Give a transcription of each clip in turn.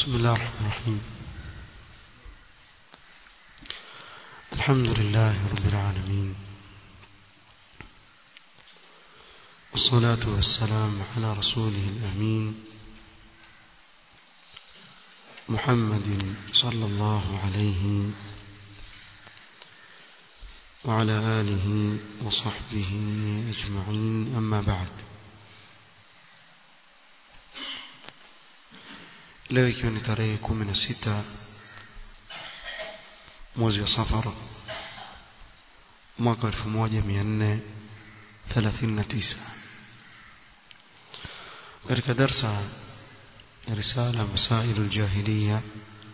بسم الله الرحمن الرحيم الحمد لله رب العالمين والصلاة والسلام على رسوله الأمين محمد صلى الله عليه وعلى آله وصحبه أجمعين أما بعد leo ikiwa ni tarehe kumi na sita mwezi wa safar mwaka elfu moja mia nne thelathini na tisa katika darsa ya risala masailu ljahiliya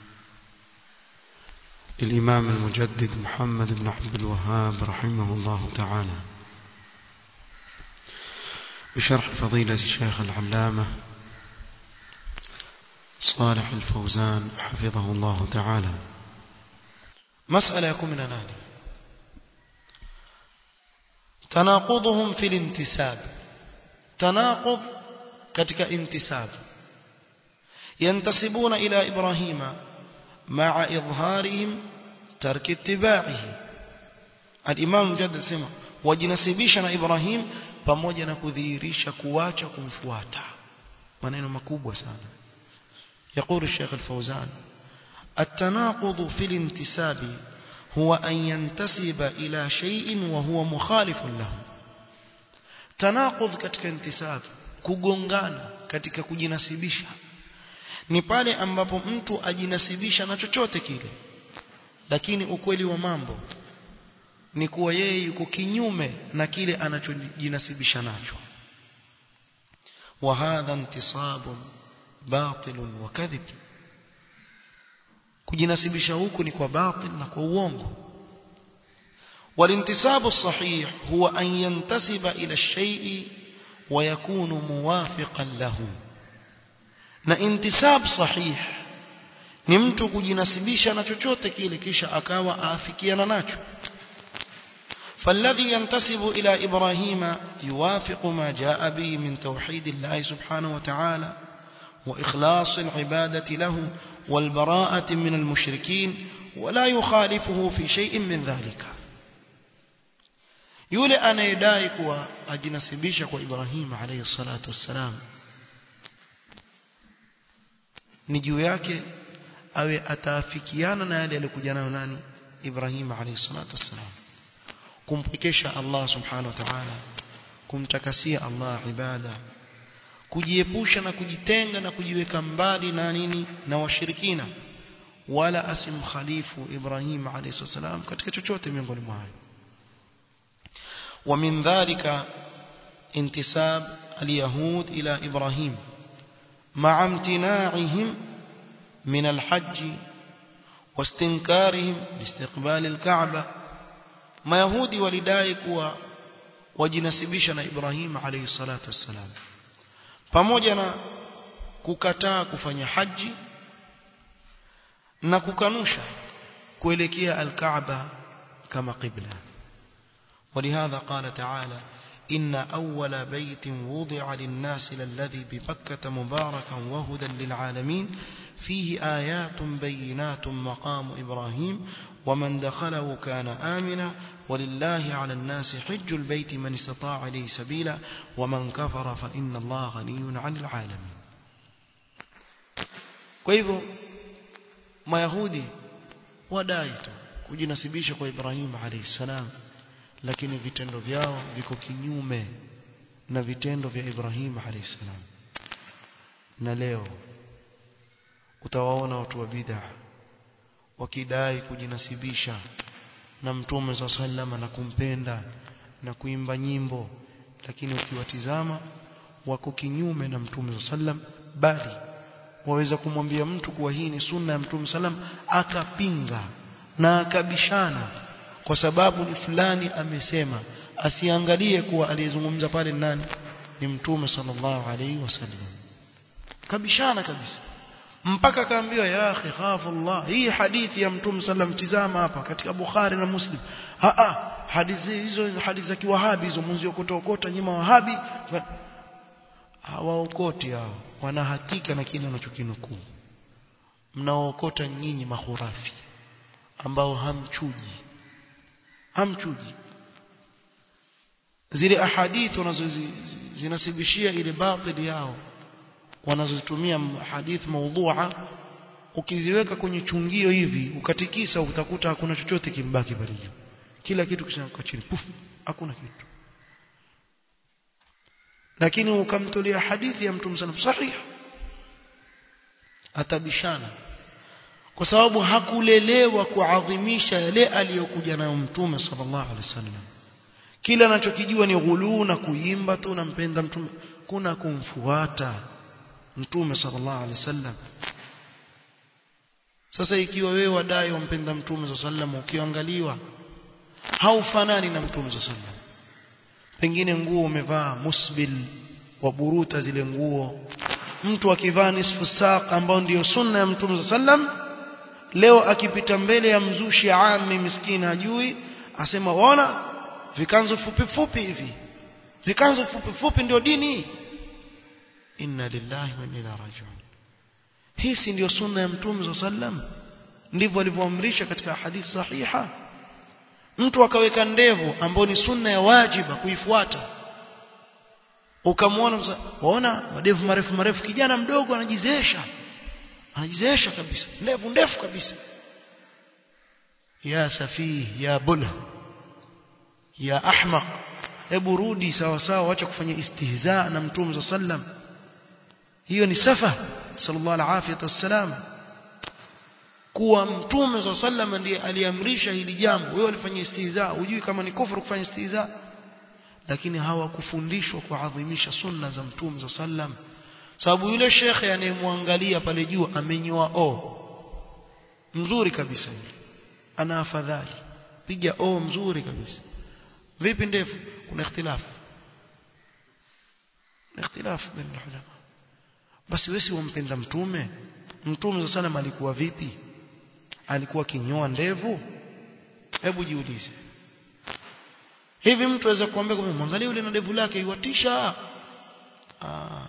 للإمام المجدد محمد بن عبد الوهاب رحمه الله تعالى بشرح فضيلة الشيخ العلامة صالح الفوزان حفظه الله تعالى مسألة يكون من ناني تناقضهم في الانتساب تناقض كتك انتساب ينتسبون إلى إبراهيم مع إظهارهم ترك اتباعه الإمام مجدد سمع wajinasibisha إبراهيم pamoja na kudhihirisha kuacha kumfuata maneno makubwa sana يقول الشيخ الفوزان التناقض في الانتساب هو أن ينتسب إلى شيء وهو مخالف له تناقض كتك انتساب kugongana katika kujinasibisha ni pale ambapo mtu ajinasibisha na chochote kile lakini ukweli wa mambo ni kuwa yeye yuko kinyume na kile anachojinasibisha nacho wa hadha intisabun batil wa kadhib kujinasibisha huku ni kwa batil na kwa uongo والانتساب الصحيح هو أن ينتسب إلى الشيء ويكون موافقا له na intisab sahih ni mtu kujinasibisha na chochote kile kisha akawa aafikiana nacho فالذي ينتسب إلى إبراهيم يوافق ما جاء به من توحيد الله سبحانه وتعالى وإخلاص العبادة له والبراءة من المشركين ولا يخالفه في شيء من ذلك yule anayedai kuwa ajinasibisha kwa Ibrahim alayhi salatu wassalam ni juu yake awe ataafikiana na yale aliyokuja nayo nani Ibrahim alayhi salatu wassalam kumpekesha Allah subhanahu wa ta'ala kumtakasia Allah ibada kujiepusha na kujitenga na kujiweka mbali na nini na washirikina wala asimkhalifu Ibrahim alayhi salam katika chochote miongoni mwao ومن ذلك انتساب اليهود إلى إبراهيم مع امتناعهم من الحج واستنكارهم لاستقبال الكعبة ما يهودي ولداي كوا wajinasibisha Ibrahim alayhi salatu wassalam pamoja na kukataa kufanya haji na kukanusha kuelekea al-Kaaba kama qibla ولهذا قال تعالى إن أول بيت وضع للناس للذي ببكة مباركا وهدى للعالمين فيه آيات بينات مقام إبراهيم ومن دخله كان آمنا ولله على الناس حج البيت من استطاع إليه سبيلا ومن كفر فإن الله غني عن العالمين كيف ما يهودي ودايته kujinasibisha kwa Ibrahim alayhi salam lakini vitendo vyao viko kinyume na vitendo vya Ibrahim alayhi salam na leo utawaona watu wa bid'a wakidai kujinasibisha na mtume za sallama na kumpenda na kuimba nyimbo lakini ukiwatizama wako kinyume na mtume za sallam bali waweza kumwambia mtu kuwa hii ni sunna ya mtume sallam akapinga na akabishana kwa sababu ni fulani amesema asiangalie kuwa aliyezungumza pale nani ni mtume sallallahu alaihi wasallam kabishana kabisa mpaka kaambiwa ya akhi khafu Allah hii hadithi ya mtume sallam tizama hapa katika Bukhari na Muslim a a hadithi hizo hadithi za kiwahabi hizo mwanzo kutokota nyima wahabi hawaokoti hao wana hakika na kile wanachokinukuu mnaokota nyinyi mahurafi ambao hamchuji hamchuji zile ahadithi wanazozinasibishia ile batili yao wanazozitumia hadith maudhu'a ukiziweka kwenye chungio hivi ukatikisa utakuta hakuna chochote kimbaki pale juu kila kitu kishaanguka chini puf hakuna kitu lakini ukamtolea hadithi ya mtume sana sahihi atabishana kwa sababu hakulelewa kuadhimisha yale aliyokuja nayo mtume sallallahu alaihi wasallam kila anachokijua ni ghuluu na kuimba tu nampenda mtume kuna kumfuata mtume sallallahu alaihi wasallam sasa ikiwa wewe wadai wampenda mtume sallallahu alaihi wasallam ukiangaliwa haufanani na mtume sallallahu alaihi wasallam pengine nguo umevaa musbil wa buruta zile nguo mtu akivaa nisfu saq ambao ndiyo sunna ya mtume sallam leo akipita mbele ya mzushi ami miskini hajui asema waona vikanzo fupi fupi hivi vikanzo fupi fupi ndio dini inna lillahi wa inna ilaihi rajiun hii si ndio sunna ya mtume sallam ndivyo alivyoamrisha katika hadithi sahiha mtu akaweka ndevu ambao ni sunna ya wajiba kuifuata ukamwona waona madevu marefu marefu kijana mdogo anajizeesha anajizeesha kabisa ndevu ndefu kabisa ya safih ya bula ya ahmaq hebu rudi sawa sawa acha kufanya istihza na mtume sallam hiyo ni safa sallallahu alaihi wasallam kuwa mtume swalla sallam ndiye aliamrisha hili jambo wewe ulifanya istihza hujui kama ni kufuru kufanya istihza lakini hawakufundishwa kuadhimisha sunna za mtume swalla sallam sababu yule shekhe anayemwangalia pale juu amenyoa o mzuri kabisa yule ana afadhali piga o mzuri kabisa vipi ndefu kuna ikhtilafu ikhtilafu baina ulama basi wewe si wampenda mtume mtume sallam alikuwa vipi alikuwa kinyoa ndevu hebu jiulize hivi mtu aweza kuambia kwamba mwangalie yule na ndevu lake iwatisha ah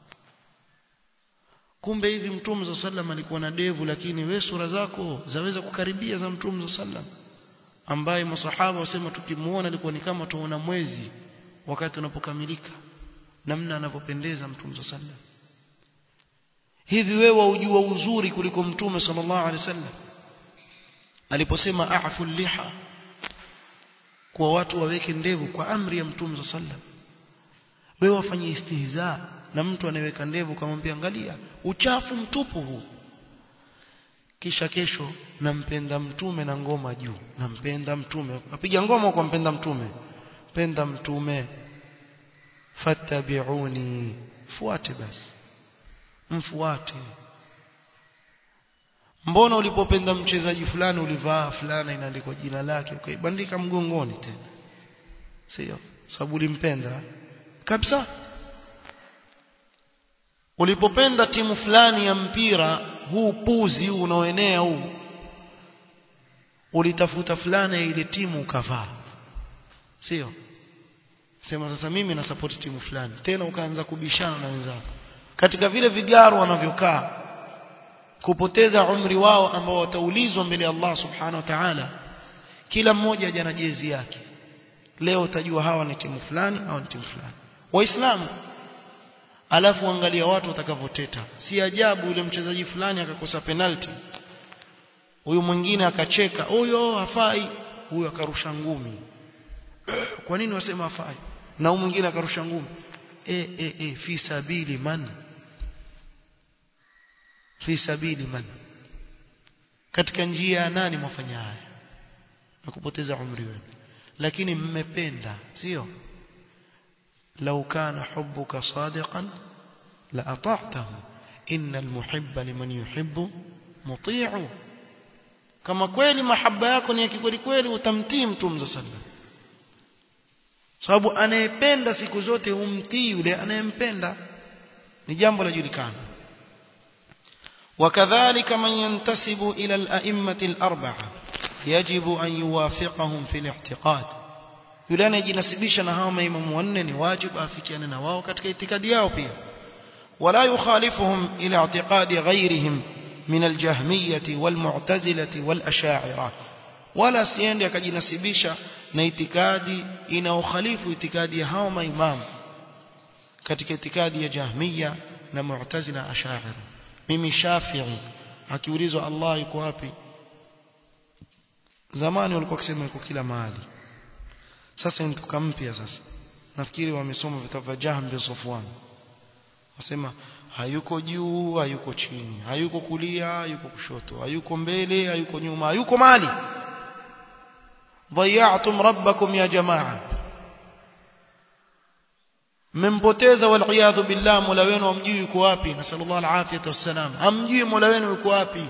kumbe hivi mtume sallam alikuwa na ndevu lakini we sura zako zaweza kukaribia za mtume sallam ambaye masahaba wasema tukimuona alikuwa ni kama tuona mwezi wakati unapokamilika namna anavyopendeza mtume sallam hivi wewe waujua uzuri kuliko mtume sallallahu alaihi wasallam aliposema a'fu liha kwa watu waweke ndevu kwa amri ya mtume sallam wewe wafanye istihza na mtu anayeweka ndevu kamwambia angalia uchafu mtupu huu kisha kesho nampenda mtume na ngoma juu nampenda mtume apiga ngoma kwa mpenda mtume penda mtume fattabi'uni fuate basi mfuate mbona ulipopenda mchezaji fulani ulivaa fulana inaandikwa jina lake ukaibandika mgongoni tena sio sababu ulimpenda kabisa ulipopenda timu fulani ya mpira huu puzi huu unaoenea huu ulitafuta fulana ya ile timu ukavaa sio sema sasa mimi na support timu fulani tena ukaanza kubishana na wenzako katika vile vigaro wanavyokaa kupoteza umri wao ambao wataulizwa mbele ya Allah subhanahu wa ta'ala kila mmoja aje na jezi yake leo utajua hawa ni timu fulani au ni timu fulani waislamu alafu angalia watu watakavyoteta si ajabu yule mchezaji fulani akakosa penalty huyu mwingine akacheka huyo hafai huyu akarusha ngumi kwa nini wasema hafai na huyu mwingine akarusha ngumi e e e fi sabili man fi sabili man katika njia ya nani mwafanya haya na kupoteza umri wenu lakini mmependa sio لو كان حبك صادقا لأطعته إن المحب لمن يحب مطيع kama kweli mahaba yako ni ya kweli kweli utamtii mtume sallallahu sababu anayependa siku zote humtii yule anayempenda ni jambo la julikana وكذلك من ينتسب إلى الأئمة الأربعة يجب أن يوافقهم في الاعتقاد yule anayejinasibisha na hao maimamu wanne ni wajibu afikiane na wao katika itikadi yao pia wala yukhalifuhum ila i'tiqadi ghairihim min aljahmiyati walmu'tazilati walashaira wala siende akajinasibisha na itikadi inaokhalifu itikadi ya hao maimamu katika itikadi ya jahmiya na mu'tazila ashaira mimi shafi'i akiulizwa Allah yuko wapi zamani walikuwa kusema yuko kila mahali sasa ni mtuka mpya sasa nafikiri wamesoma vitabu vya Jahm bin Safwan wasema hayuko juu hayuko chini hayuko kulia hayuko kushoto hayuko mbele hayuko nyuma hayuko mali ضيعتم ربكم يا جماعه mmempoteza waliyadhu billah mola wenu amjui yuko wapi nasallallahu alafiyata wassalam hamjui mola wenu yuko wapi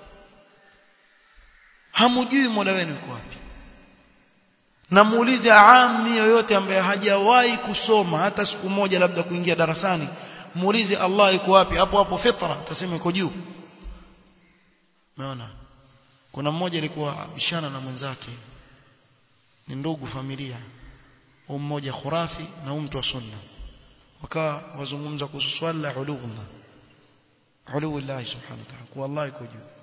hamjui mola wenu yuko wapi na muulize aami yoyote ambaye hajawahi kusoma hata siku moja labda kuingia darasani muulize Allah yuko wapi hapo hapo fitra atasema yuko juu umeona kuna mmoja alikuwa bishana na mwenzake ni ndugu familia huyu mmoja khurafi na huyu mtu wa sunna wakawa wazungumza kuhusu swala la uluullah uluullah subhanahu wa ta'ala kwa Allah yuko juu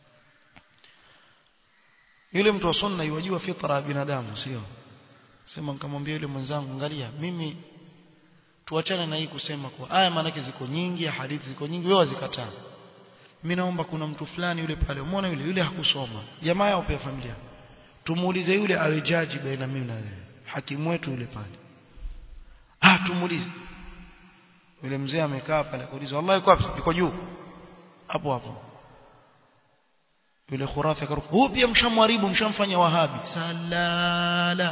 yule mtu wa sunna yajua fitra ya binadamu sio sema nikamwambia yule mwenzangu angalia mimi tuachane na hii kusema kwa aya maanake ziko nyingi hadithi ziko nyingi wewe wazikataa mimi naomba kuna mtu fulani yule pale umeona yule yule hakusoma jamaa yao pia familia tumuulize yule awe jaji baina mimi na wewe hakimu wetu yule pale ah tumuulize yule mzee amekaa pale akauliza wallahi yuko wapi yuko juu hapo hapo yule khurafi akaruka huyu pia mshamharibu mshamfanya wahabi salala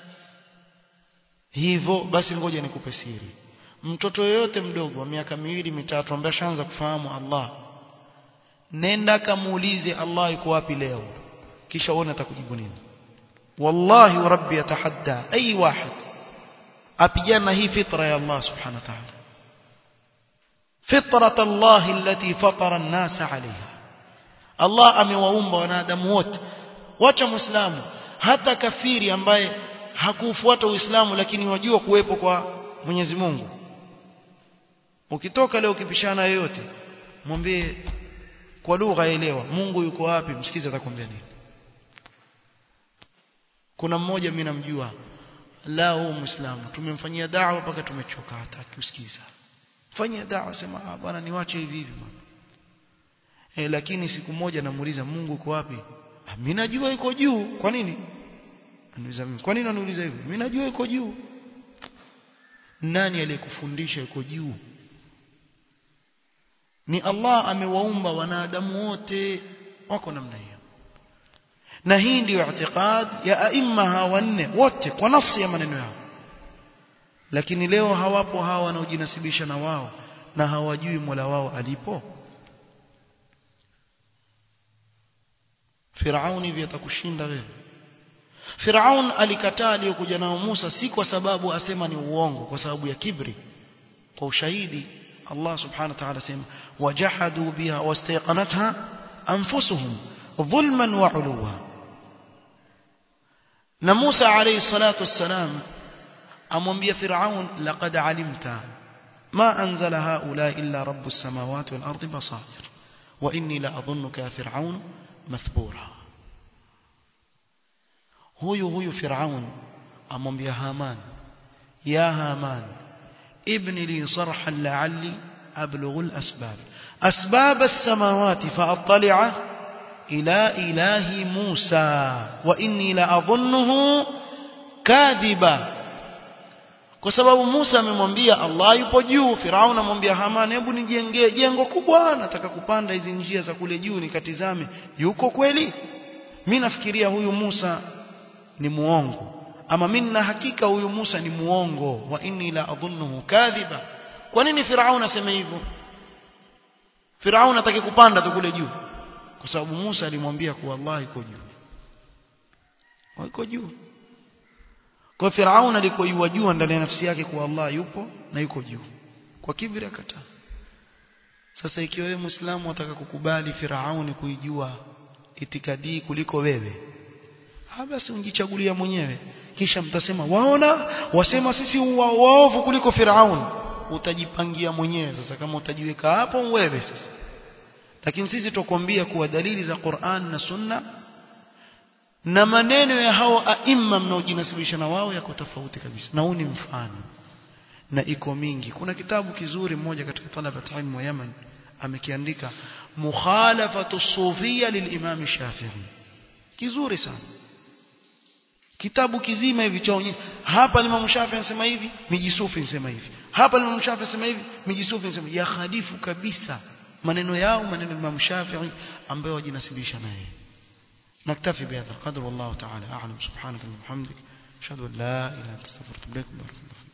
hivyo basi ngoja nikupe siri mtoto yoyote mdogo wa miaka miwili mitatu ambaye ashaanza kufahamu Allah nenda kamuulize Allah yuko wapi leo kisha uone atakujibu nini wallahi wa rabbi yatahadda ay wahid apigana hii fitra ya Allah subhanahu wa ta'ala فطرة الله التي فطر الناس عليها Allah amewaumba wanadamu wote wacha muislamu hata kafiri ambaye hakufuata uislamu lakini wajua kuwepo kwa Mwenyezi Mungu ukitoka leo ukipishana yoyote mwambie kwa lugha elewa Mungu yuko wapi msikize atakwambia nini kuna mmoja mimi namjua la huyu muislamu tumemfanyia da'wa mpaka tumechoka hata kusikiza fanyia da'wa sema ah bwana niwache hivi hivi bwana e, lakini siku moja namuuliza Mungu uko wapi mimi najua yuko juu kwa nini aniuliza mimi kwa nini ananiuliza hivyo mimi najua yuko juu nani aliyekufundisha yuko juu ni Allah amewaumba wanadamu wote wako namna hiyo na hii ndiyo i'tiqad ya aima hawa wanne wote kwa nafsi ya maneno yao lakini leo hawapo hawa wanaojinasibisha na wao na hawajui Mola wao alipo Firauni hivi atakushinda wewe Firaun alikataa aliyokuja nao Musa si kwa sababu asema ni uongo kwa sababu ya kibri kwa ushahidi Allah subhanahu wa ta'ala sema wajahadu biha wastaqanatha anfusuhum dhulman wa uluwa na Musa alayhi salatu wassalam amwambia Firaun laqad alimta ma anzala haula illa rabbus samawati wal ardi basair wa inni la adhunnuka ya Firaun mathbura huyu huyu Firaun amwambia Haman ya Haman ibni li sarhan la'alli ablughu al-asbab asbab as-samawati fa'attali'a ila ilahi Musa wa inni la adhunnuhu kadhiba kwa sababu Musa amemwambia Allah yupo juu Firaun amwambia Haman hebu nijengee jengo kubwa nataka kupanda hizi njia za kule juu nikatizame yuko kweli mimi nafikiria huyu Musa ni muongo ama mimi na hakika huyu Musa ni muongo wa inni la adhunnuhu kadhiba kwa nini Firaun aseme hivyo Firaun atake kupanda tu kule juu kwa sababu Musa alimwambia kuwa Allah yuko juu yuko juu kwa Firaun alikuwa jua ndani ya nafsi yake kuwa Allah yupo na yuko juu kwa kibri akataa sasa ikiwa wewe Muislamu unataka kukubali Firauni kuijua itikadi kuliko wewe ha basi unjichagulia mwenyewe kisha mtasema waona wasema sisi wa, waovu kuliko Firaun utajipangia mwenyewe sasa kama utajiweka hapo wewe sasa lakini sisi tukwambia kuwa dalili za Qur'an na Sunna na maneno ya hao aima mnaojinasibisha na wao yako tofauti kabisa na huu ni mfano na iko mingi kuna kitabu kizuri mmoja katika talabat ilmu wa Yemen amekiandika mukhalafatu sufia lilimam Shafi'i kizuri sana kitabu kizima hivi chaonyesha hapa Imam Shafi'i anasema hivi miji sufi anasema hivi hapa Imam Shafi'i anasema hivi miji sufi anasema ya khalifu kabisa maneno yao maneno ya Imam Shafi'i ambayo wajinasibisha naye نكتفي بهذا القدر والله تعالى أعلم سبحانك اللهم وبحمدك أشهد أن لا إله إلا أنت أستغفرك وأتوب إليك بارك الله